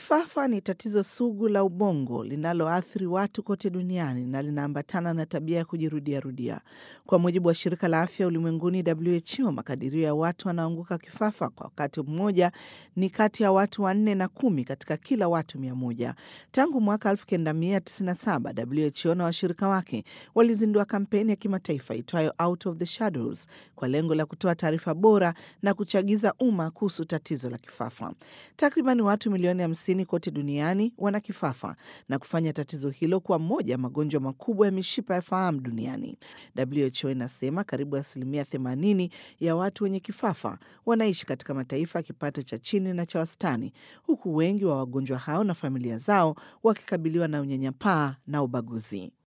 Kifafa ni tatizo sugu la ubongo linaloathiri watu kote duniani na linaambatana na tabia ya kujirudiarudia. Kwa mujibu wa shirika la afya ulimwenguni WHO, makadirio ya watu wanaoanguka kifafa kwa wakati mmoja ni kati ya watu wanne na kumi katika kila watu mia moja. Tangu mwaka 1997 WHO na washirika wake walizindua kampeni ya kimataifa itwayo Out of the Shadows kwa lengo la kutoa taarifa bora na kuchagiza umma kuhusu tatizo la kifafa. Takriban watu milioni hamsini kote duniani wana kifafa na kufanya tatizo hilo kuwa moja ya magonjwa makubwa ya mishipa ya fahamu duniani. WHO inasema karibu asilimia 80 ya watu wenye kifafa wanaishi katika mataifa ya kipato cha chini na cha wastani, huku wengi wa wagonjwa hao na familia zao wakikabiliwa na unyanyapaa na ubaguzi.